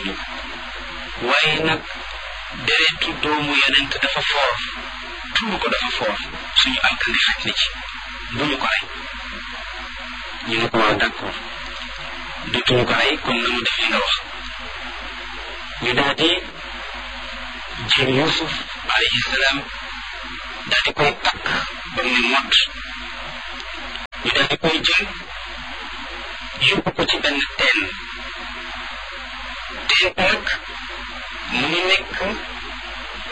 ñu waaye nag deretu doomu yonent dafa foor tuur ko dafa foor suñu alkande xaj na ci bu ñu ko rey ñu ne ko waaw d'accord dutuñu ko rey kon na mu def li nga wax ñu daal di jël Yuusuf alayhi salaam daal di koy takk ba mu ne mott ñu daal di koy jël yóbbu ko ci benn teen teen nag mu ngi nekk